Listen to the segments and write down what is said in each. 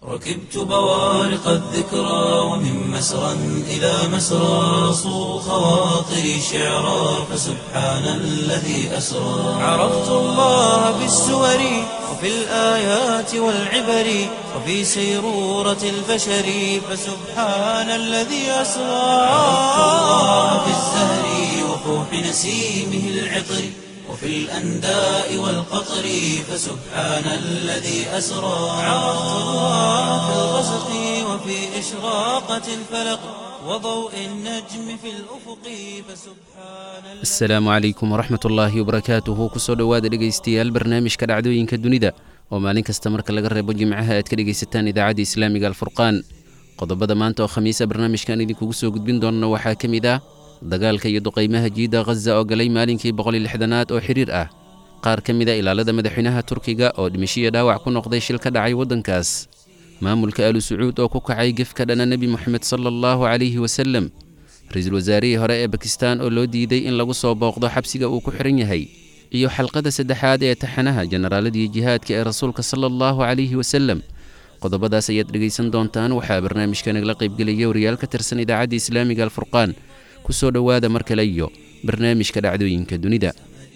ركبت بوارق الذكرى ومن مسرى إلى مسرى صو خواطري شعرا فسبحان الذي أسرى عرفت الله بالسور وفي الآيات والعبر وفي سيرورة البشر فسبحان الذي أسرى عرفت الله بالزهر وفوح نسيمه العطر وفي الأنداء والقطر فسبحان الذي أسرى عرفت الله في الغسق وفي إشراقة الفلق وضوء النجم في الأفق فسبحان asalaamu calaykum waraxmat ullaahi wabarakaatuhu kusoo dhowaada dhegaystayaal barnaamijka dhacdooyinka dunida oo maalin kasta marka laga reebo jimcaha aad ka dhegaysataan idaacadda islaamiga alfurqaan qodobada maanta oo khamiisa barnaamijkan idinkugu soo gudbin doonno waxaa ka mid ah dagaalka iyo duqaymaha jiidda khaza oo galay maalinkii boqoliyo lixdanaad oo xidhiir ah qaar ka mid a ilaalada madaxweynaha turkiga oo dhimashiyo dhaawac ku noqday shil ka dhacay waddankaas maamulka alu sacuud oo ku kacay gef ka dhana nebi moxamed sala allahu calayhi wasalem ra-iisul wasaarihii hore ee bakistan oo loo diiday in lagu soo booqdo xabsiga uu ku xihan yahay iyo xalqada saddexaad ee taxanaha jenaraaladii jihaadka ee rasuulka sala allahu calayhi wasalem qodobadaas ayaad dhegaysan doontaan waxaa barnaamijka nagala qaybgelaya wariyaal ka tirsan idaacadda islaamiga alfurqaan ku soo dhowaada mar kale iyo barnaamijka dhacdooyinka dunida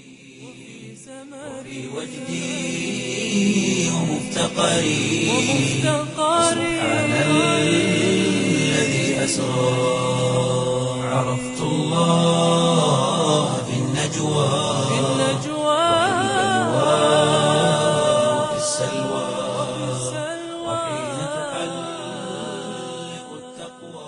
في وجدي ومفتقري سبحان الذي أسرى عرفت الله في النجوى وفي السلوى وحين تحلق التقوى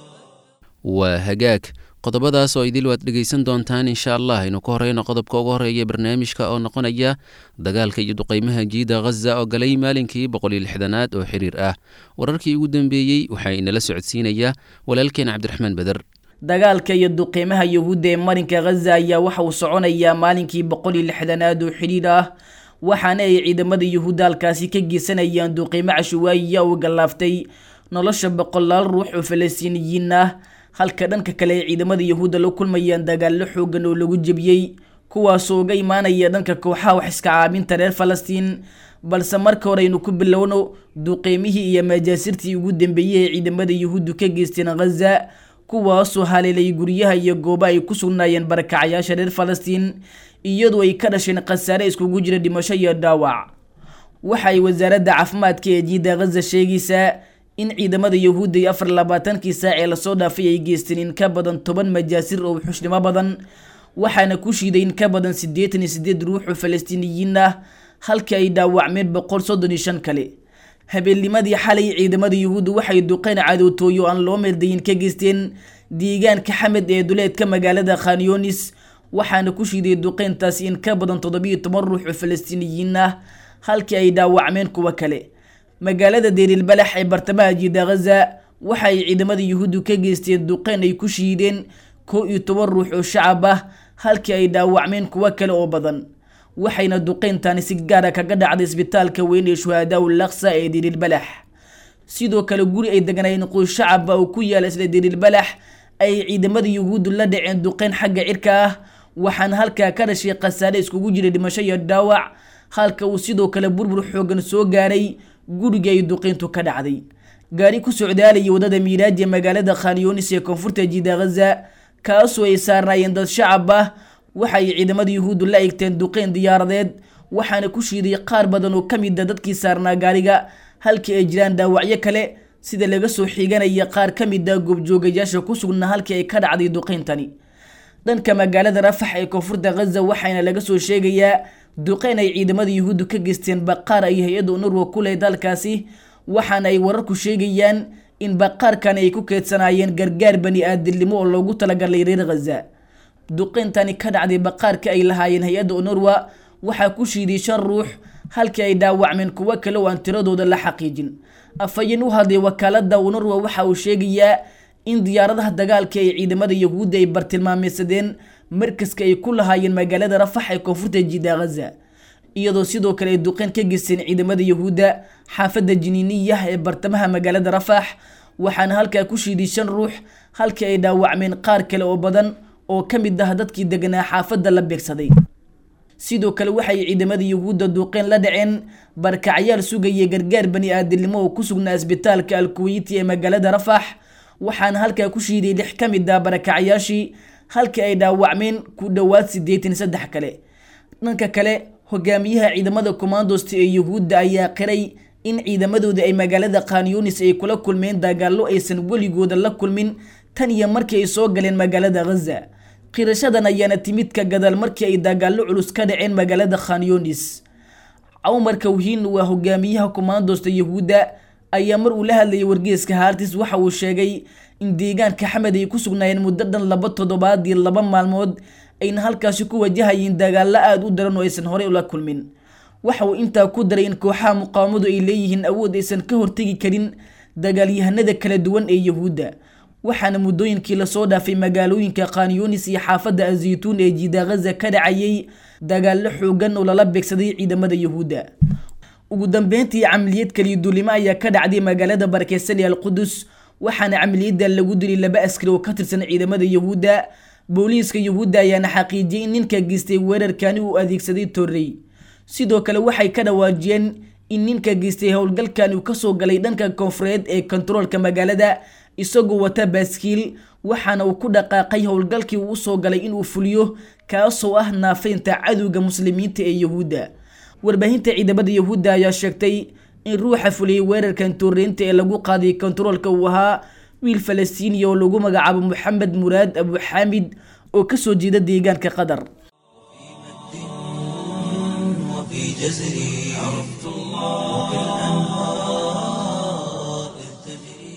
waa hagaag qodobadaas oo idil waad dhegaysan doontaan insha allah aynu ka horeyno qodobka ugu horeeya barnaamijka oo noqonaya dagaalka iyo duqaymaha jiida khaza oo galay maalinkii boqoliyo lixdanaad oo xiriir ah wararkii ugu dambeeyey waxaa inala socodsiinaya walaalkeen cabdiraxmaan beder dagaalka iyo duqeymaha yuhuudda ee marinka khaza ayaa waxa uu soconayaa maalinkii boqol iyo lixdanaad oo xidhiir ah waxaana ay ciidamada yuhuudda halkaasi ka geysanayaan duqeymo cashuwaayiya uu gallaaftay nolosha boqolaal ruux oo falastiiniyiin ah halka dhanka kale ay ciidamada yuhuudda la kulmayaan dagaallo xoogan oo lagu jebiyey kuwaasoo uga imaanaya dhanka kooxaha wax iska caabinta reer falastiin balse marka hore aynu ku bilowno duqeymihii iyo majaasirtii ugu dambeeyey ee ciidamada yuhuuddu ka geysteen khaza kuwaasoo haleelay guryaha iyo gooba ay ku sugnaayeen barakacayaasha reer falastiin iyadoo ay ka dhasheen khasaare iskugu jira dhimasho iyo dhaawac waxa ay wasaaradda caafimaadka ee jiida khaza sheegaysaa in ciidamada yuhuudda iyo afar labaatankii saac ee lasoo dhaafay ay geysteen in ka badan toban majaasir oo xushnnimo badan waxaana ku shiiday in ka badan siddeetan iyo siddeed ruux oo falastiiniyiin ah halkii ay dhaawacmeen boqol soddon iyo shan kale habeennimadii xalay ciidamada yuhuudda waxay duqeyn cadootooyo aan loo meeldayin ka geysteen deegaanka xamed ee duleedka magaalada khanyonis waxaana ku shiiday duqeyntaasi in ka badan toddobiyo toban ruux oo falastiiniyiin ah halkii ay dhaawacmeen kuwo kale magaalada deerilbalax ee bartamaha jiida khaza waxa ay ciidamada yuhuuddu ka geysteen duqeyn ay ku shiideen kow iyo toban ruux oo shacab ah halkii ay dhaawacmeen kuwo kale oo badan waxayna duqeyntani si gaara kaga dhacday isbitaalka weyn ee shuhadaa ul laksa ee deerilbalax sidoo kale guri ay degnaayeen qoys shacaba oo ku yaala isla deerilbalax ay ciidamada yuhuuddu la dhaceen duqeyn xagga cirka ah waxaana halkaa ka dhashay khasaare iskugu jira dhimasho iyo dhaawac halka uu sidoo kale burbur xoogan soo gaaray guriga ay duqeyntu ka dhacday gaari ku socdaalayay wadada miiraaji ee magaalada khanyonis ee koonfurta jiida khaza kaasoo ay saarnaayeen dad shacab ah waxa ay ciidamada yuhuuddu la egteen duqeyn diyaaradeed waxaana ku shiiday qaar badan oo ka mid a dadkii saarnaa gaariga halkii ay jiraan dhaawacyo kale sida laga soo xiganaya qaar ka mid a goobjoogayaasha ku sugnaa halkii ay ka dhacday duqeyntani dhanka magaalada rafax ee koonfurta khaza waxaana laga soo sheegayaa duqeyn ay ciidamada yuhuuddu ka geysteen baqaar ay hay-adda unurwa ku lehed halkaasi waxaana ay wararku sheegayaan in baqaarkan ay ku keedsanaayeen gargaar bani aadamnimo oo loogu talagalay reer khaza duqeyntani ka dhacday baqaarka ay lahaayeen hay-adda unurwa waxaa ku shiiday shan ruux halkii ay dhaawacmeen kuwo kale oo aan tiradooda la xaqiijin afhayeen u hadlay wakaalada unurwa waxa uu sheegayaa in diyaaradaha dagaalka ee ciidamada yuhuudda ay bartilmaameysadeen markaska ay ku lahaayeen magaalada rafax ee koonfurta jiida khaza iyadoo sidoo kale ay duqeyn ka geysteen ciidamada yuhuudda xaafadda jiniiniyah ee bartamaha magaalada rafax waxaana halkaa ku shiiday shan ruux halkii ay dhaawacmeen qaar kale oo badan oo ka mid ah dadkii deganaa xaafadda la beegsaday sidoo kale waxay ciidamada yuhuudda duuqeen la dhaceen barkacyaal sugaya gargaar bani aadamnimo oo ku sugnaa isbitaalka alkuweyti ee magaalada rafax waxaana halkaa ku shiiday lix ka mid ah barakacyaashii halkii ay dhaawacmeen ku dhowaad siddeetan saddex kale dhanka kale hogaamiyaha ciidamada commandosta ee yuhuudda ayaa qiray in ciidamadooda ay magaalada khanyunis ay kula kulmeen dagaallo aysan weligooda la kulmin tan iyo markii ay soo galeen magaalada ghaza qirashadan ayaana timid ka gadaal markii ay dagaallo culus ka dhaceen magaalada khanyunis cumar kawhin waa hogaamiyaha commandosta yuhuudda ayaa mar uu la hadlayay wargeeska haartis waxa uu sheegay in deegaanka xamed ay ku sugnaayeen muddo dhan laba toddobaad iyo laba maalmood ayna halkaasi ku wajahayeen dagaallo aada u daran oo aysan horey ula kulmin waxa uu intaa ku daray in kooxaha muqaawamadu ay leeyihiin awood aysan ka hortegi karin dagaalyahanada kala duwan ee yuhuudda waxaana muddooyinkii lasoo dhaafay magaalooyinka khanyunis iyo xaafadda azaytuun ee jiida ghaza ka dhacayay dagaallo xoogan oo lala beegsaday ciidamada yuhuudda ugu dambeyntii camaliyad kaliya duulimo ayaa ka dhacday magaalada barakeysan ee alqudus waxaana camaliyadda lagu dilay laba askari oo ka tirsan ciidamada yuhuudda booliiska yuhuudda ayaana xaqiijiyay in ninka geystay weerarkani uu adeegsaday torrey sidoo kale waxay ka dhawaajiyeen in ninka geystay howlgalkan uu kasoo galay dhanka koonfureed ee kontaroolka magaalada isagoo wata baaskiil waxaana uu ku dhaqaaqay howlgalkii uu usoo galay inuu fuliyo kaasoo ah naafeynta cadowga muslimiinta ee yuhuudda warbaahinta ciidamada yuhuudda ayaa sheegtay in ruuxa fuliyey weerarkan tuureynta ee lagu qaaday kontaroolka uu ahaa wiil falastiiniya oo lagu magacaabo moxamed muraad abu xaamid oo kasoo jeeda deegaanka qatar وفي جزري عرفت الله كالأنهار إذ تجري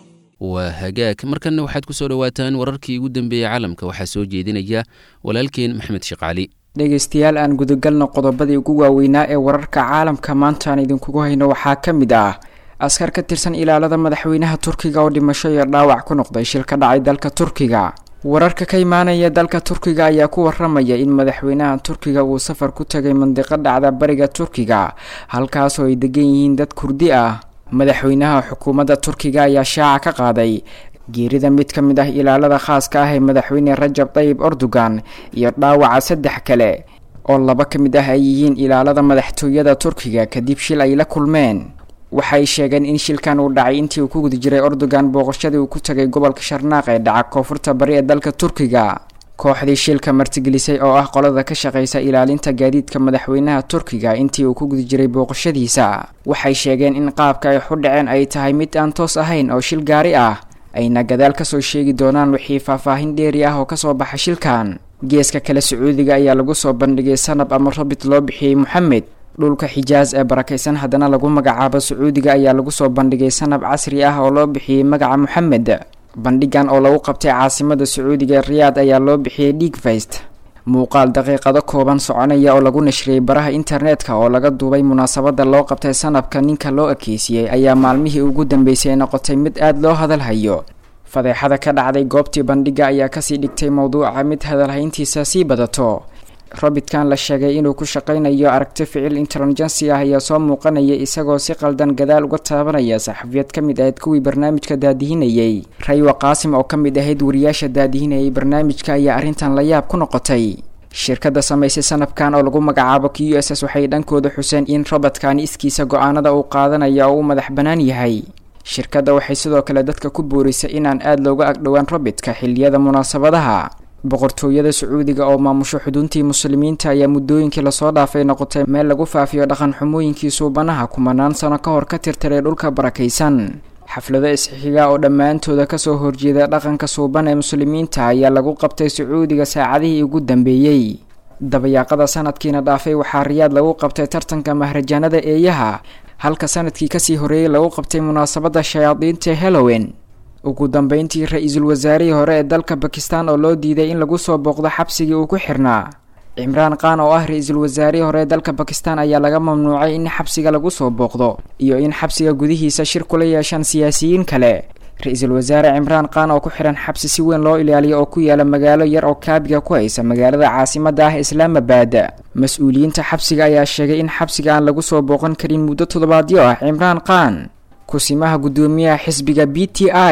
waa hagaag markanna waxaad ku soo dhowaataan wararkii ugu dambeeyey caalamka waxaa soo jeedinaya walaalkeen maxmed sheekh dhegaystayaal aan gudagalno qodobadii ugu waaweynaa ee wararka caalamka maanta aan idinkugu hayno waxaa ka mid ah askar ka tirsan ilaalada madaxweynaha turkiga oo dhimasho iyo dhaawac ku noqday shil ka dhacay dalka turkiga wararka ka imaanaya dalka turkiga ayaa ku waramaya in madaxweynaha turkiga uu safar ku tagay mandiqo dhacda bariga turkiga halkaasoo ay degan yihiin dad kurdi ah madaxweynaha xukuumadda turkiga ayaa shaaca ka qaaday geerida mid ka mid ah ilaalada khaaska ah ee madaxweyne rajab tayib erdogan iyo dhaawaca saddex kale oo laba ka mid ah ay yihiin ilaalada madaxtooyada turkiga kadib shil ay la kulmeen waxay sheegeen in shilkan uu dhacay intii uu ku guda jiray erdogan booqashadii uu ku tagay gobolka sharnaaq ee dhaca koonfurta bari ee dalka turkiga kooxdii shilka martigelisay oo ah qolada ka shaqeysa ilaalinta gaadiidka madaxweynaha turkiga intii uu ku guda jiray booqashadiisa waxay sheegeen in qaabka ay xu dhaceen ay tahay mid aan toos ahayn oo shil gaari ah ayna gadaal kasoo sheegi doonaan wixii faahfaahin dheeri ah oo kasoo baxa shilkan geeska kale sacuudiga ayaa lagu soo bandhigay sanab ama rabit loo bixiyey moxamed dhulka xijaas ee barakaysan haddana lagu magacaabo sacuudiga ayaa lagu soo bandhigay sanab casri ah oo loo bixiyey magaca moxamed bandhigan oo lagu qabtay caasimada sacuudiga ee riyaad ayaa loo bixiyey dhigfayst muuqaal daqiiqado kooban soconaya oo lagu nashriyey baraha internetka oo laga duubay munaasabada loo qabtay sanabka ninka loo ekeysiyey ayaa maalmihii ugu dambeysay noqotay mid aada loo hadalhayo fadeexada ka dhacday goobtii bandhiga ayaa kasii dhigtay mowduuca mid hadalhayntiisa sii badato robitkan la sheegay inuu ku shaqaynayo aragti ficil intelligency ah ayaa soo muuqanaya isagoo si qaldan gadaal uga taabanaya saxafiyad ka mid ahayd kuwii barnaamijka daadihinayay raywa qaasim oo ka mid ahayd wariyaasha daadihinayay barnaamijka ayaa arrintan la yaab ku noqotay shirkadda samaysay sanabkan oo lagu magacaabo q s s waxay dhankooda xuseen in robotkan iskiisa go-aanada uu qaadanaya oo u madax bannaan yahay shirkadda waxay sidoo kale dadka ku boorisay inaan aada looga agdhowaan robitka xiliyada munaasabadaha boqortooyada sacuudiga oo maamusho xuduntii muslimiinta ayaa muddooyinkii lasoo dhaafay noqotay meel lagu faafiyo dhaqan xumooyinkii suubanaha kumanaan sano ka hor ka tirtiray dhulka barakaysan xaflado isxixiga oo dhammaantooda kasoo horjeeda dhaqanka suuban ee muslimiinta ayaa lagu qabtay sacuudiga saacadihii ugu dambeeyey dabayaaqada sanadkiina dhaafay waxaa riyaad lagu qabtay tartanka mahrajaanada eeyaha halka sanadkii kasii horeeyey lagu qabtay munaasabada shayaadiinta hallowen ugu dambeyntii ra-iisul wasaarihii hore ee dalka bakistan oo loo diiday in lagu soo booqdo xabsigii uu ku xirnaa cimraan khan oo ah ra-iisul wasaarihii hore ee dalka bakistan ayaa laga mamnuucay in xabsiga lagu soo booqdo iyo in xabsiga gudihiisa shir kula yeeshaan siyaasiyiin kale ra-iisul wasaare cimraan khan oo ku xihan xabsi si weyn loo ilaaliyo oo ku yaala magaalo yar oo kaabiga ku haysa magaalada caasimada ah islaamabad mas-uuliyiinta xabsiga ayaa sheegay in xabsiga aan lagu soo booqan karin muddo toddobaadyo ah cimraan khan kusimaha guddoomiyaha xisbiga b t i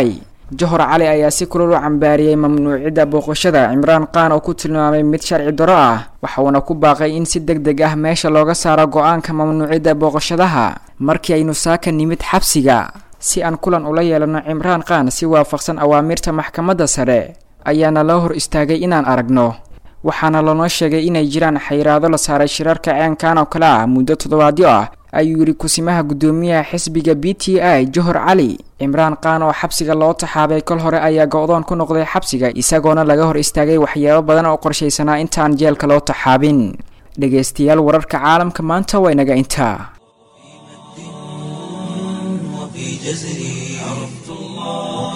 johor cali ayaa si kulul u cambaariyey mamnuucidda booqashada cimraan qaan oo ku tilmaamay mid sharci daro ah waxauna ku baaqay in si deg deg ah meesha looga saaro go-aanka mamnuucidda booqashadaha markii aynu saaka nimid xabsiga si aan kulan ula yeelano cimraan qaan si waafaqsan awaamirta maxkamadda sare ayaana loo hor istaagay inaan aragno waxaana lanoo sheegay inay jiraan xayiraado la saaray shirarka ceenkan oo kale ah muddo toddobaadyo ah ayuu yidhi kusimaha guddoomiyaha xisbiga b t i johor cali cimraan qaan oo xabsiga loo taxaabay kol hore ayaa go-doon ku noqday xabsiga isagoona laga hor istaagay waxyaabo badan oo qorshaysanaa intaan jeelka loo taxaabin dhegaystayaal wararka caalamka maanta waa inaga intaa وفي جزري عرفت الله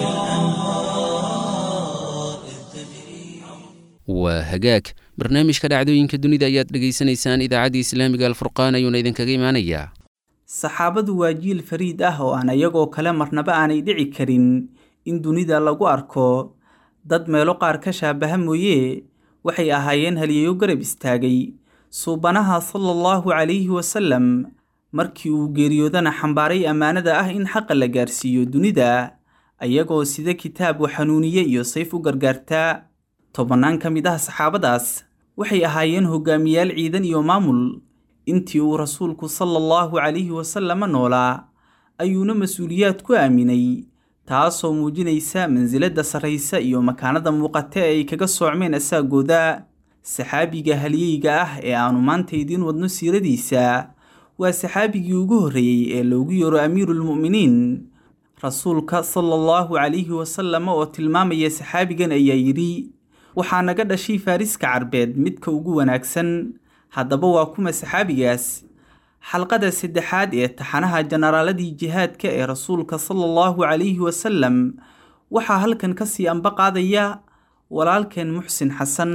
الأنهار إذ تجري waa hagaag barnaamijka dhacdooyinka dunida ayaad dhegaysanaysaan idaacadda islaamiga alfurqaan ayuuna idinkaga imaanayaa saxaabadu waa jiil fariid ah oo aan iyagoo kale marnaba aanay dhici karin in dunida lagu arko dad meelo qaar ka shaabaha mooye waxay ahaayeen haliyayo garab istaagay suubanaha sala allahu calayhi wasallam markii uu geeriyoodana xambaaray ammaanada ah in xaqa la gaarsiiyo dunida ayagoo sida kitaab u xanuuniye iyo sayf u gargaartaa tobannaan ka mid ah saxaabadaas waxay ahaayeen hogaamiyaal ciidan iyo maamul intii uu rasuulku sala allahu calayhi wasalama noolaa ayuuna mas-uuliyaad ku aaminay taasoo muujinaysa mansiladda sarraysa iyo makaanada muuqata ee ay kaga soocmeen asaagooda saxaabiga halyeyga ah ee aanu maanta idiin wadno siiradiisa waa saxaabigii ugu horreeyey ee loogu yeero amiiruulmu'miniin rasuulka sala allahu calayhi wasallam oo tilmaamaya saxaabigan ayaa yidhi waxaa naga dhashay faariska carbeed midka ugu wanaagsan haddaba waa kuma saxaabigaas xalqada saddexaad ee taxanaha jenaraaladii jihaadka ee rasuulka sala allahu calayhi wasallam waxaa halkan ka sii anba qaadaya walaalkeen muxsin xasan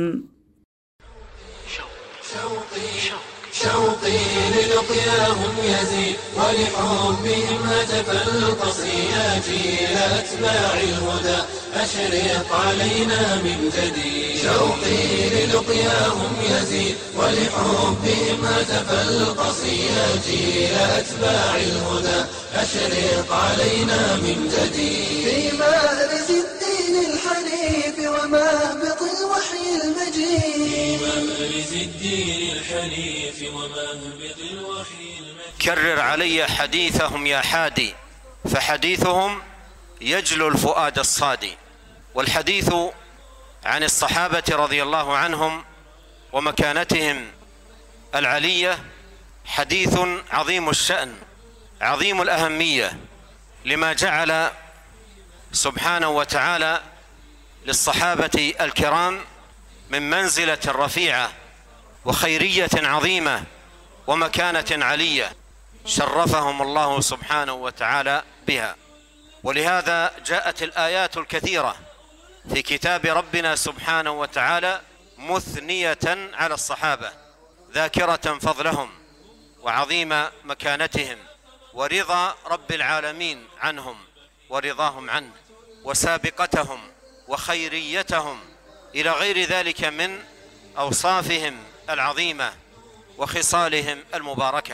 شوقي للقياهم يزيد ولحبهم هتف القصيات إلى أتباع الهدى أشرق علينا من جديد شوقي للقياهم يزيد ولحبهم هتف القصيات إلى أتباع الهدى أشرق علينا من جديد في مأرز الدين الحنيف ومهبط الوحي المجيد مأرز الدين الحنيف ومهبط الوحي المجيد كرر علي حديثهم يا حادي فحديثهم يجلو الفؤاد الصادي والحديث عن الصحابة رضي الله عنهم ومكانتهم العلية حديث عظيم الشأن عظيم الأهمية لما جعل سبحانه وتعالى للصحابة الكرام من منزلة رفيعة وخيرية عظيمة ومكانة علية شرفهم الله سبحانه وتعالى بها ولهذا جاءت الآيات الكثيرة في كتاب ربنا سبحانه وتعالى مثنية على الصحابة ذاكرة فضلهم وعظيم مكانتهم ورضا رب العالمين عنهم ورضاهم عنه وسابقتهم وخيريتهم إلى غير ذلك من أوصافهم العظيمة وخصالهم المباركة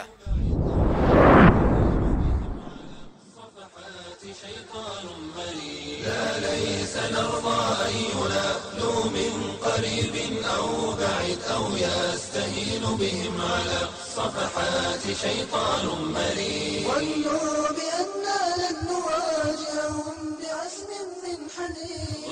ظنوا بأننا لن نواجههم بعزم من حديد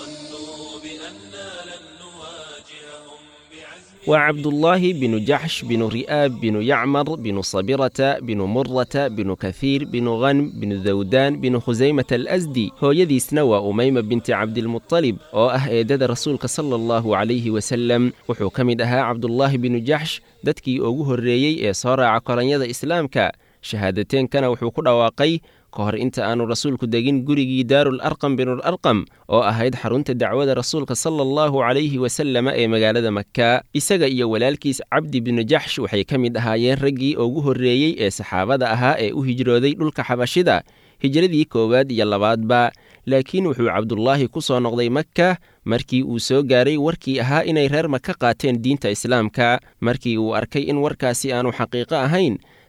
وعبد الله بن جحش بن رئاب بن يعمر بن صبرة بن مرة بن كثير بن غنم بن ذودان بن خزيمة الأزدي hooyadiisna waa umayma binti cabdilmuطalib oo ah eedada rasuulka sala allahu calayhi wasalem wuxuu ka mid ahaa cabdulaahi binu jaxsh dadkii ugu horreeyey ee soo raaca kolonyada islaamka shahaadateenkana wuxuu ku dhawaaqay ka hor inta aanu rasuulku degin gurigii daarul arqam binul arqam oo ahayd xarunta dacwada rasuulka sala allahu calayhi wasalama ee magaalada maka isaga iyo walaalkiis cabdi binu jaxsh waxay ka mid ahaayeen raggii ugu horreeyey ee saxaabada ahaa ee u hijrooday dhulka xabashida hijradii koowaad iyo labaadba laakiin wuxuu cabdulaahi ku soo noqday maka markii uu soo gaaray warkii ahaa inay reer maka qaateen diinta islaamka markii uu arkay in warkaasi aanu xaqiiqo ahayn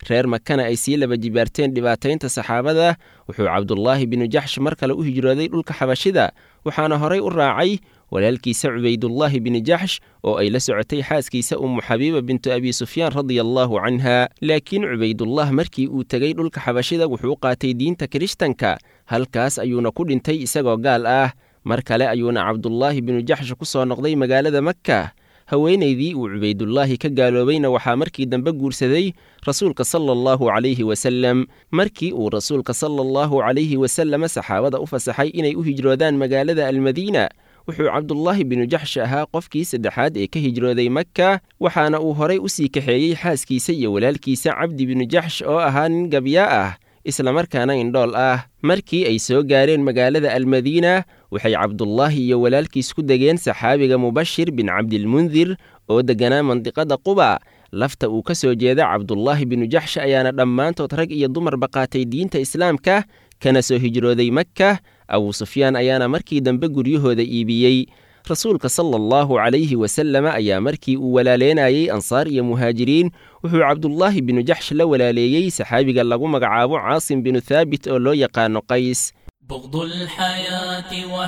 reer makana ay sii laba jibaarteen dhibaataynta saxaabada wuxuu cabdulaahi binu jaxsh mar kale u hijrooday dhulka xabashida waxaana horay u raacay walaalkiisa cubaydullaahi bini jaxsh oo ay la socotay xaaskiisa ummu xabiiba bintu abi sufyaan radia allaahu canha laakiin cubaydullah markii uu tegey dhulka xabashida wuxuu qaatay diinta kirishtanka halkaas ayuuna ku dhintay isagoo gaal ah mar kale ayuuna cabdulaahi binu jaxsh ku soo noqday magaalada makka haweenaydii uu cubaydullaahi ka gaaloobayna waxaa markii dambe guursaday rasuulka sala allahu calayhi wasallam markii uu rasuulka sala allahu calayhi wasalama saxaabada u fasaxay inay u hijroodaan magaalada almadiina wuxuu cabdulaahi binu jaxsh ahaa qofkii saddexaad ee ka hijrooday makka waxaana uu horay u sii kaxeeyey xaaskiisa iyo walaalkiisa cabdi binu jaxsh oo ahaa nin gabyaa ah islamarkaana indhool ah markii ay soo gaareen magaalada almadiina waxay cabdulaahi iyo walaalkiis ku degeen saxaabiga mubashir bin cabdilmundir oo degganaa mandiqada quba lafta uu ka soo jeeda cabdulaahi binu jaxsh ayaana dhammaantood rag iyo dumarba qaatay diinta islaamka kana soo hijrooday makka abuu sufyaan ayaana markii dambe guryahooda iibiyey rasuulka sala allahu calayhi wasalama ayaa markii uu walaaleynayey ansaar iyo muhaajiriin wuxuu cabdulaahi binu jaxsh la walaaleeyey saxaabiga lagu magacaabo caasim binu thaabit oo loo yaqaano qays بغض الحياة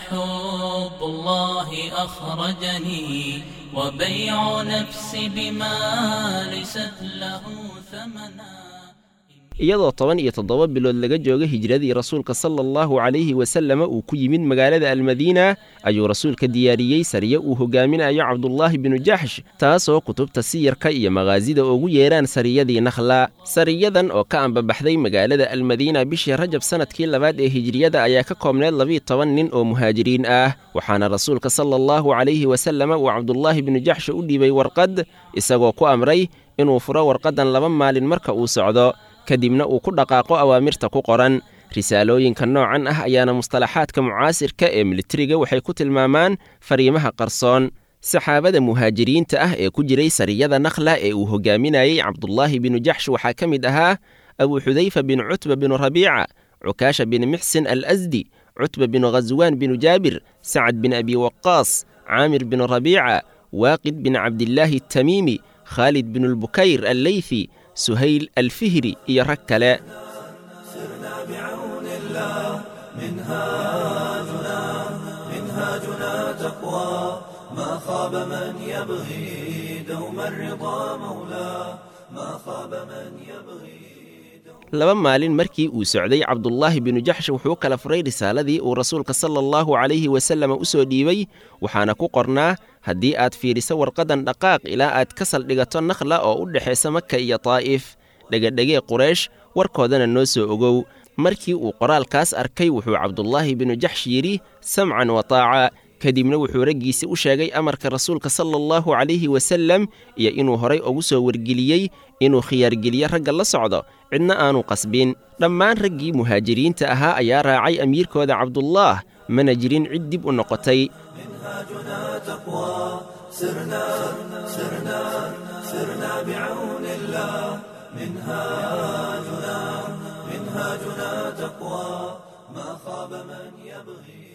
وحب الله أخرجني وبيع نفسي بما ليست له ثمنا iyadoo toban iyo toddoba bilood laga jooga hijradii rasuulka sala allahu calayhi wasalama uu ku yimid magaalada almadiina ayuu rasuulka diyaariyey sariye uu hogaaminayo cabdulaahi binu jaxsh taasoo kutubta siyarka iyo maqaasida ugu yeeraan sariyadii nakhla sariyadan oo ka ambabaxday magaalada almadiina bishii rajab sannadkii labaad ee hijriyada ayaa ka koobneed labiiyo toban nin oo muhaajiriin ah waxaana rasuulka sala allahu calayhi wasalama uu cabdulaahi binu jaxsh u dhiibay warqad isagoo ku amray inuu furo warqaddan laba maalin marka uu socdo kadibna uu ku dhaqaaqo awaamirta ku qoran risaalooyinka noocan ah ayaana mustalaxaadka mucaasirka ee militariga waxay ku tilmaamaan fariimaha qarsoon saxaabada muhaajiriinta ah ee ku jiray sariyada nakhla ee uu hogaaminayey cabdulaahi binu jaxsh waxaa ka mid ahaa abuu xudayfa bin cutba binu rabiica cukaasha bin mixsin al asdi cutba binu khaswaan binu jaabir sacad bin abi waqaas caamir binu rabiica waaqid bin cabdilaahi atamiimi khaalid binu lbukayr alleyfi سهيل الفهري يرك كلا سرنا بعون الله منهاجنا منهاجنا تقوى ما خاب من يبغي دوم الرضا مولاه ما خاب من يبغي laba maalin markii uu socday cabdulaahi binu jaxsh wuxuu kala furay risaaladii uu rasuulka sala allahu calayhi wasallam u soo dhiibay waxaana ku qornaa haddii aad fiidhiso warqaddan dhaqaaq ilaa aad ka saldhigato nakhla oo u dhexaysa maka iyo taa'if dhegedhegee quraysh warkoodana noo soo ogow markii uu qoraalkaas arkay wuxuu cabdulaahi binu jaxsh yidhi samcan wa taaca kadibna wuxuu raggiisi u sheegay amarka rasuulka sala allahu calayhi wasallam iyo inuu horay ugu soo wargeliyey inuu khiyaargeliyo ragga la socdo cidna aanu qasbin dhammaan raggii muhaajiriinta ahaa ayaa raacay amiirkooda cabdullaah mana jirin cid dib u noqotay منهاجنا تقوى سرنا سرنا سرنا بعون الله منهاجنا منهاجنا تقوى ما خاب من يبغي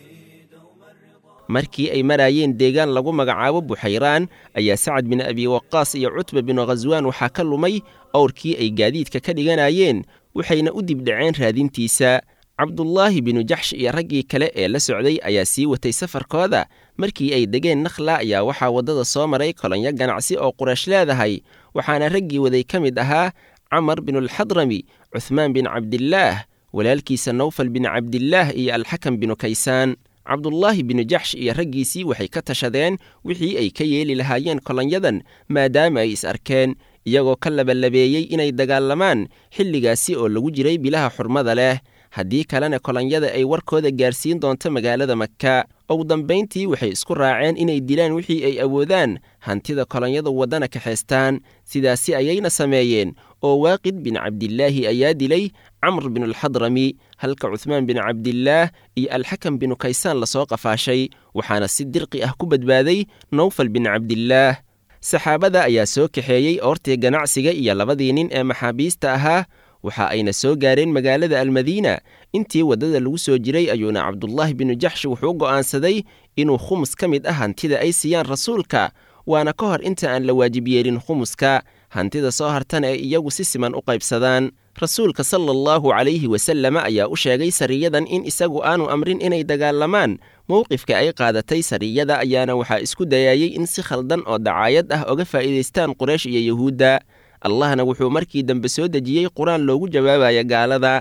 markii ay maraayeen deegaan lagu magacaabo buxayraan ayaa sacad bin abi waqaas iyo cutba binu khaswaan waxaa ka lumay owrkii ay gaadiidka ka dhiganayeen waxayna u dibdhaceen raadintiisa cabdulaahi binu jaxsh iyo raggii kale ee la socday ayaa sii watay safarkooda markii ay degeen nakhla ayaa waxaa waddada soo maray kolonyo ganacsi oo quraysh leedahay waxaana raggii waday ka mid ahaa camar binulxadrami cuhmaan bin cabdillaah walaalkiisa nawfal bin cabdillaah iyo alxakam binu kaysaan cabdulaahi binu jaxsh iyo raggiisii waxay ka tashadeen wixii ay ka yeeli lahaayeen kolonyadan maadaama ay is arkeen iyagoo ka labalabeeyey inay dagaalamaan xilligaasi oo lagu jiray bilaha xurmada leh haddii kalena kolonyada ay warkooda gaarsiin doonto magaalada maka ugu dambayntii waxay isku raaceen inay dilaan wixii ay awoodaan hantida kolonyada waddana kaxaystaan sidaasi ayayna sameeyeen oo waaqid bin cabdilaahi ayaa dilay camr binulxadrami halka cuhmaan bin cabdillaah iyo alxakam binu kaysaan lasoo qafaashay waxaana si dirqi ah ku badbaaday nowfal bin cabdillaah saxaabada ayaa soo kaxeeyey oortii ganacsiga iyo labadii nin ee maxaabiista ahaa waxa ayna soo gaareen magaalada almadiina intii waddada lagu soo jiray ayuuna cabdulaahi binu jaxsh wuxuu go'aansaday inuu khumus ka mid ah hantida ay siiyaan rasuulka waana ka hor inta aan la waajib yeelin khumuska hantida soo hartana ay iyagu si siman u qaybsadaan rasuulka sala allahu calayhi wasalama ayaa u sheegay sariyadan in isagu aanu amrin inay dagaalamaan mowqifka ay qaadatay sariyada ayaana waxaa isku dayayey in si khaldan oo dacaayad ah oga faa'iidaystaan quraysh iyo yuhuudda allahna wuxuu markii dambe soo dejiyey qur-aan loogu jawaabaya gaalada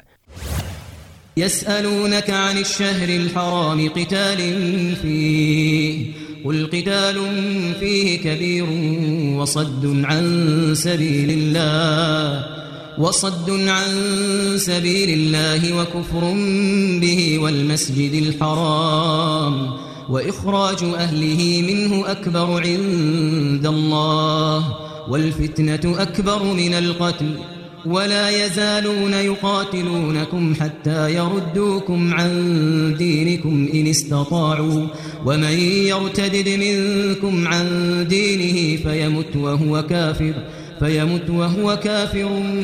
يسألونك عن الشهر الحرام قتال فيه قل قتال فيه كبير وصد عن سبيل الله وصد عن سبيل الله وكفر به والمسجد الحرام وإخراج أهله منه أكبر عند الله والفتنة أكبر من القتل ولا يزالون يقاتلونكم حتى يردوكم عن دينكم إن استطاعوا ومن يرتدد منكم عن دينه فيمت وهو كافر فيمت وهو كافر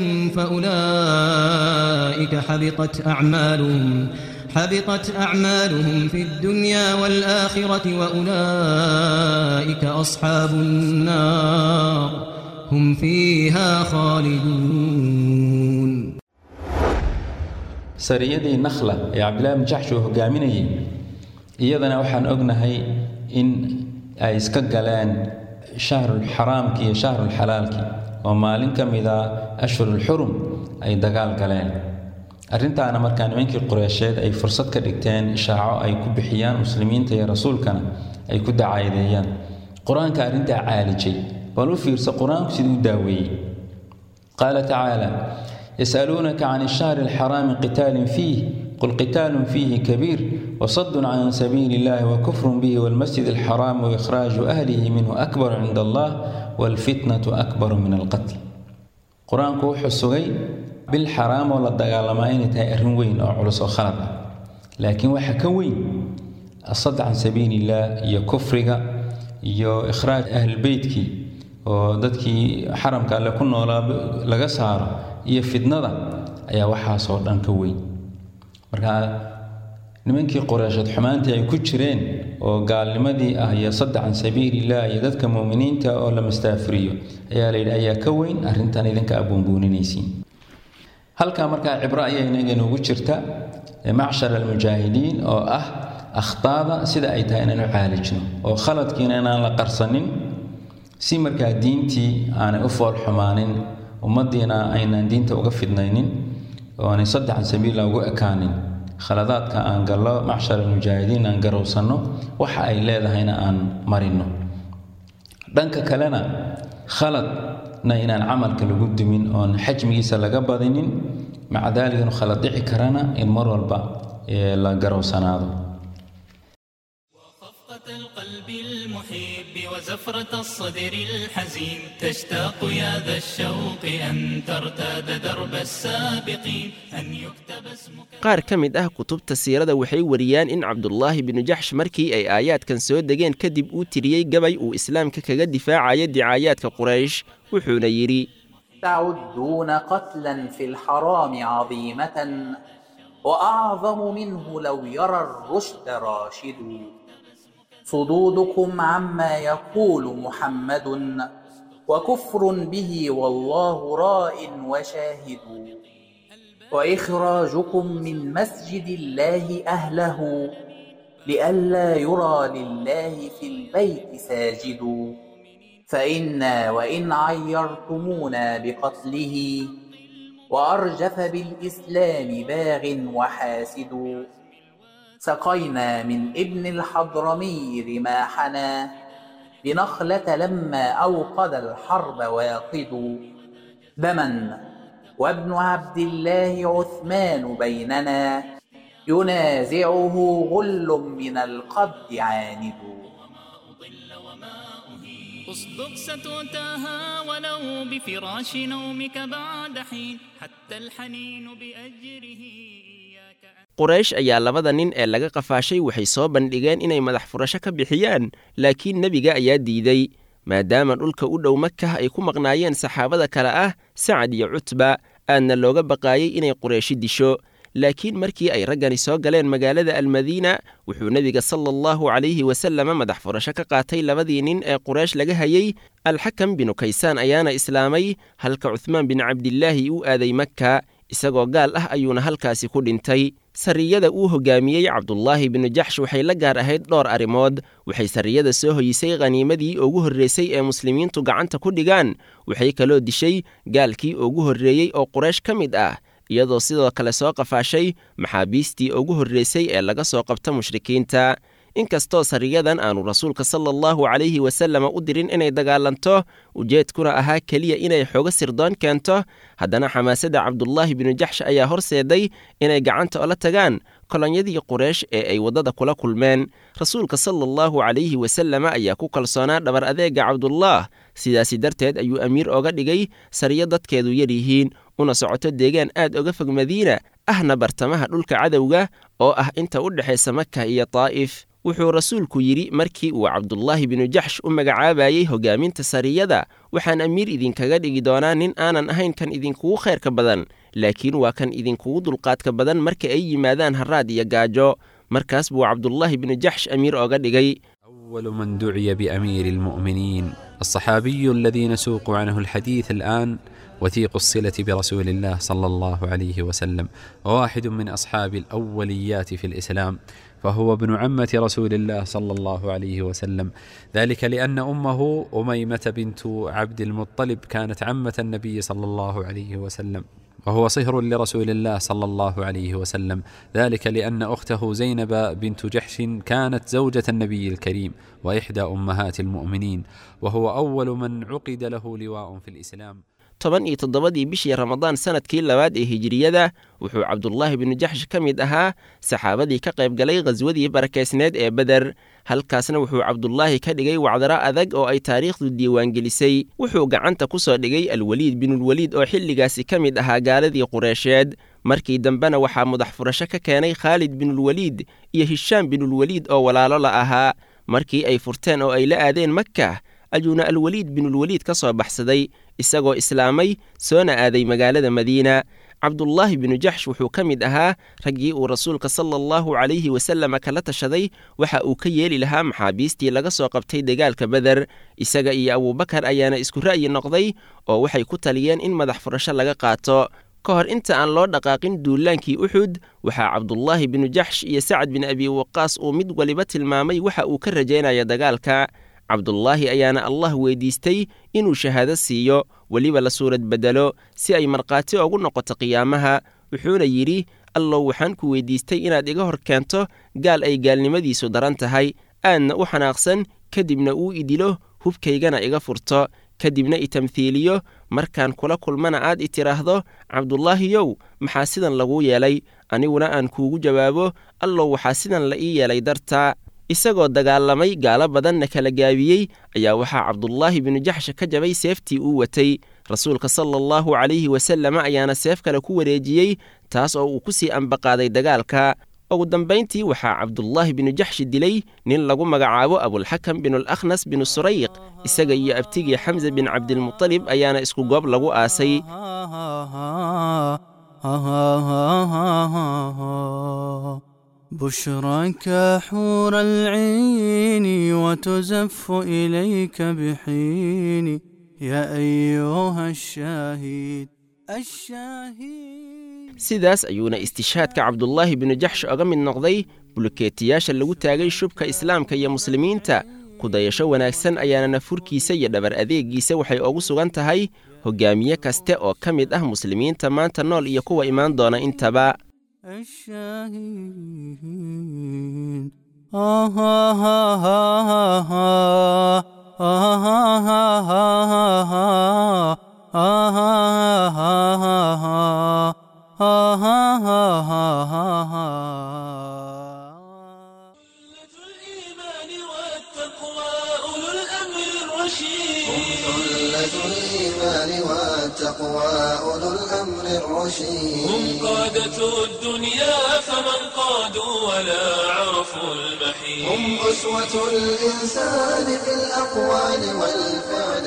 فأولئك حبطت أعمالهم حبطت أعمالهم في الدنيا والآخرة وأولئك أصحاب النار هم فيها خالدون sariyadii nakhla ee cabdillaahi bn jaxsh uu hogaaminayay iyadana waxaan ognahay in ay iska galeen shahrulxaraamki iyo shahrulxalaalki oo maalin ka mida ashhurulxurum ay dagaal galeen arrintaana markaa nimankii qureysheed ay fursad ka dhigteen ishaaco ay ku bixiyaan muslimiinta iyo rasuulkana ay ku dacaayadeeyaan qur-aanka arrintaa caalijay bal u fiirsa qur-aanku siduu u daaweeyey qaala tacaala yasaluunaka can ishahri alxaraami qitaalin fiih qul qitaalun fiihi kabiir wasadun can sabiili illahi wakufrun bihi walmasjid alxaraam waikhlaaju ahlihi minhu akbaru cinda allah walfitnatu akbaru min alqatl qur-aanku wuxuu sugay bil xaraam oo la dagaalamaa inay tahay arrin weyn oo culus oo khalad ah laakiin waxa ka weyn asad can sabiili illah iyo kufriga iyo ikhraaj ahlbeytkii oo dadkii xaramka alle ku noolaa laga saaro iyo fidnada ayaa waxaasoo dhan ka weyn marka nimankii qureysheed xumaantii ay ku jireen oo gaalnimadii ah iyo saddex can sabiiliillah iyo dadka muuminiinta oo la mastaafiriyo ayaa layidhi ayaa ka weyn arrintan idinka abuunbuuninaysiin halkaa markaa cibro ayaa inaga noogu jirta macshar almujaahidiin oo ah akhtaada sida ay tahay inaan u caalijno oo khaladkiina inaan la qarsanin si markaa diintii aanay u fool xumaanin ummaddiina aynaan diinta uga fidnaynin oo aanay saddexan sabiila ugu ekaanin khaladaadka aan gallo macshar almujaahidiin aan garowsanno waxa ay leedahayna aan marinno dhanka kalena khaladna inaan camalka lagu dumin oon xajmigiisa laga badinin maca daalika inu khalad dhici karana in mar walba la garowsanaado القلب المحب وزفرة الصدر الحزين تشتاق يا ذا الشوق أن ترتاد درب السابقين أن يكتب اسمك qaar ka mid ah kutubta siirada waxay wariyaan in cabdulaahi binu jaxsh markii ay aayaadkan soo degeen kadib uu tiriyey gabay uu islaamka kaga difaacaya dicaayaadka quraysh wuxuuna yidhi تعدون قتلا في الحرام عظيمة وأعظم منه لو يرى الرشد راشد صدودكم عما يقول محمد وكفر به والله راء وشاهد وإخراجكم من مسجد الله أهله لئلا يرى لله في البيت ساجد فإنا وإن عيرتمونا بقتله وأرجف بالإسلام باغ وحاسد سقينا من ابن الحضرمي رماحنا بنخلة لما أوقد الحرب واقد دما وابن عبد الله عثمان بيننا ينازعه غل من القبض عاند اصدق ستؤتاها ولو بفراش نومك بعد حين حتى الحنين بأجره quraysh ayaa labada nin ee laga qafaashay waxay soo bandhigeen inay madax furasho ka bixiyaan laakiin nebiga ayaa diiday maadaama dhulka u dhow makah ay ku maqnaayeen saxaabada kale ah sacad iyo cutba aadna looga baqaayey inay qurayshi disho laakiin markii ay raggani soo galeen magaalada almadiina wuxuu nebiga sala allahu calayhi wasalama madax furasho ka qaatay labadii nin ee quraysh laga hayey alxakam binu kaysaan ayaana islaamay halka cuhmaan bin cabdilaahi uu aaday makka isagoo gaal ah ayuuna halkaasi ku dhintay sariyada uu hogaamiyey cabdulaahi binu jaxsh waxay la gaar ahayd dhowr arrimood waxay sariyada soo hoyisay khaniimadii ugu horreysay ee muslimiintu gacanta ku dhigaan waxay kaloo dishay gaalkii ugu horreeyey oo quraysh ka mid ah iyadoo sidoo kale soo qafaashay maxaabiistii ugu horreysay ee laga soo qabta mushrikiinta inkastoo sariyadan aanu rasuulka sala allahu calayhi wasalama u dirin inay dagaalanto ujeedkuna ahaa keliya inay xoogo sirdoon keento haddana xamaasadda cabdulaahi binu jaxsh ayaa horseeday inay gacanta ola tagaan kolonyadii quraysh ee ay waddada kula kulmeen rasuulka sala allahu calayhi wasalama ayaa ku kalsoonaa dhabar adeega cabdulaah sidaasi darteed ayuu amiir oga dhigay sariyo dadkeedu yar yihiin una socoto deegaan aad oga fog madiina ahna bartamaha dhulka cadowga oo ah inta u dhexaysa maka iyo taa'if wuxuu rasuulku yidhi markii uu cabdulaahi binu jaxsh u magacaabayey hogaaminta sariyada waxaan amiir idinkaga dhigi doonaa nin aanan ahayn kan idinkugu khayrka badan laakiin waa kan idinkugu dulqaadka badan marka ay yimaadaan harraad iyo gaajo markaas buu cabdulaahi binu jaxsh amiir oga dhigay أول من دعي بأمير المؤمنين الصحابي الذي نسوق عنه الحديث الآن وثيق الصلة برسول الله صلى الله عليه وسلم وواحد من أصحاب الأوليات في الإسلام فهو ابن عمة رسول الله صلى الله عليه وسلم ذلك لأن أمه أميمة بنت عبد المطلب كانت عمة النبي صلى الله عليه وسلم وهو صهر لرسول الله صلى الله عليه وسلم ذلك لأن أخته زينب بنت جحش كانت زوجة النبي الكريم وإحدى أمهات المؤمنين وهو أول من عقد له لواء في الإسلام toban iyo toddobadii bishii ramadaan sanadkii labaad ee hijiriyada wuxuu cabdulaahi binu jaxsh ka mid ahaa saxaabadii ka qayb galay khaswadii barakaysneed ee beder halkaasna wuxuu cabdulaahi ka dhigay wacdaro adag oo ay taariikhdu diiwaangelisay wuxuu gacanta ku soo dhigay alweliid binulweliid oo xilligaasi ka mid ahaa gaaladii qureysheed markii dambena waxaa mudax furasho ka keenay khaalid binulweliid iyo hishaam binulweliid oo walaalo la ahaa markii ay furteen oo ay la aadeen makka ayuuna alweliid binulweliid ka soo baxsaday isagoo islaamay soona aaday magaalada madiina cabdulaahi binu jaxsh wuxuu ka mid ahaa raggii uu rasuulka sala allahu calayhi wasalama kala tashaday waxa uu ka yeeli lahaa maxaabiistii laga soo qabtay dagaalka beder isaga iyo abuubakar ayaana isku ra'yi noqday oo waxay ku taliyeen in madax furasho laga qaato ka hor inta aan loo dhaqaaqin duulaankii uxud waxaa cabdulaahi binu jaxsh iyo sacad bin abi waqaas uu mid waliba tilmaamay waxa uu ka rajaynaya dagaalka cabdulaahi ayaana allah weydiistay inuu shahaado siiyo weliba la suurad beddelo si ay markhaati ugu noqoto qiyaamaha wuxuuna yidhi allow waxaan ku weydiistay inaad iga hor keento gaal ay gaalnimadiisu daran tahay aadna u xanaaqsan kadibna uu idilo hubkaygana iga furto kadibna i tamhiiliyo markaan kula kulmana aad i tidhaahdo cabdulaahiyow maxaa sidan laguu yeelay aniguna aan kuugu jawaabo allow waxaa sidan la ii yeelay dartaa isagoo dagaalamay gaalo badanna kala gaabiyey ayaa waxaa cabdulaahi binu jaxsha ka jabay seeftii uu watay rasuulka sala allahu calayhi wasalama ayaana seef kale ku wareejiyey taas oo uu ku sii ambaqaaday dagaalka ugu dambayntii waxaa cabdulaahi binu jaxshi dilay nin lagu magacaabo abulxakam binulakhnas binu surayq isaga iyo abtigii xamse bin cabdilmutalib ayaana isku goob lagu aasay بشراك حور العين وتزف إليك بحين يا أيها الشاهد الشاهد sidaas ayuuna istishaadka cabdulaahi binu jaxsh oga mid noqday bulukeetiyaasha lagu taagay shubka islaamka iyo muslimiinta kudayasho wanaagsan ayaana nafurkiisa iyo dhabar adeegiisa waxay ugu sugan tahay hogaamiye kaste oo ka mid ah muslimiinta maanta nool iyo kuwa imaan doona intaba الشاهين آه ها ها ها ها آه ها ها ها ها آه ها ها ها ها آه ها ها ها ها ها الإيمان والتقوى أولو الأمر الرشيد ثلة الإيمان والتقوى أولو الأمر الرشيد هم قادة الدنيا فمن قادوا ولا عرفوا المحيط هم أسوة الإنسان في الأقوال والفعل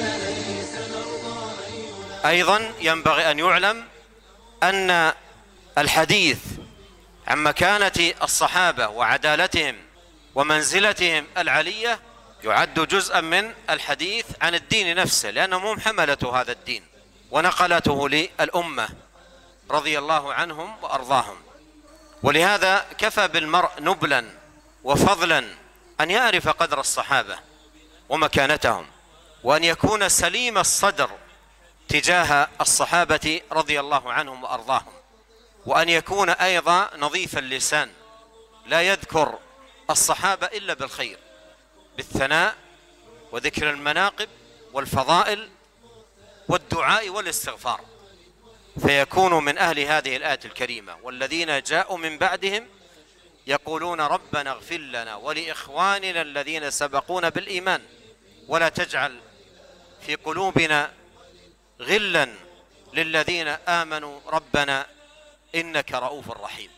السديد ايضا ينبغي ان يعلم ان الحديث عن مكانة الصحابة وعدالتهم ومنزلتهم العلية يعد جزءا من الحديث عن الدين نفسه لأنهم هم حملة هذا الدين ونقلته للأمة رضي الله عنهم وأرضاهم ولهذا كفى بالمرء نبلا وفضلا أن يعرف قدر الصحابة ومكانتهم وأن يكون سليم الصدر تجاه الصحابة رضي الله عنهم وأرضاهم وأن يكون أيضا نظيف اللسان لا يذكر الصحابة إلا بالخير بالثناء وذكر المناقب والفضائل والدعاء والاستغفار فيكون من أهل هذه الآية الكريمة والذين جاءوا من بعدهم يقولون ربنا اغفر لنا ولإخواننا الذين سبقونا بالإيمان ولا تجعل في قلوبنا غلا للذين آمنوا ربنا إنك رؤوف رحيم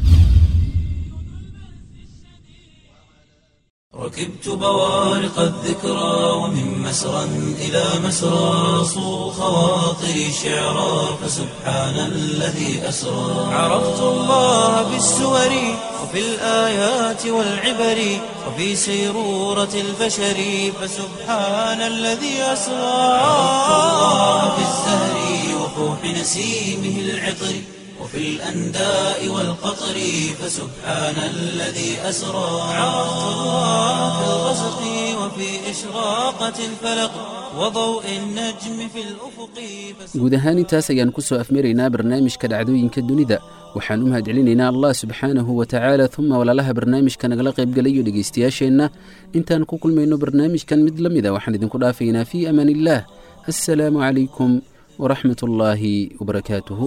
ركبت بوارق الذكرى ومن مسرى إلى مسرى صو خواطري شعرا فسبحان الذي أسرى عرفت الله بالسور وفي الآيات والعبر وفي سيرورة البشر فسبحان الذي أسرى عرفت الله بالزهر وفوح نسيمه العطر وفي الأنداء والقطر فسبحان الذي أسرى عرفت الله في الغسق وفي إشراقة الفلق وضوء النجم في الأفق guud ahaan intaas ayaan ku soo afmaraynaa barnaamijka dhacdooyinka dunida waxaan u mahadcelinaynaa allah subxaanahu wa tacaala uma walaalaha barnaamijka nagala qaybgalayo dhegaystayaasheenna intaan ku kulmayno barnaamijkan mid la mida waxaan idinku dhaafaynaa fii amaan illaah assalaamu calaykum waraxmat ullaahi wabarakaatuhu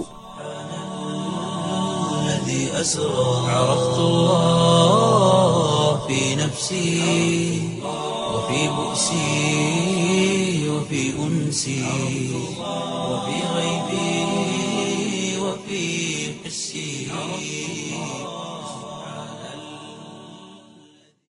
الذي أسرى عرفت الله في نفسي وفي بؤسي وفي أنسي وفي غيبي وفي حسي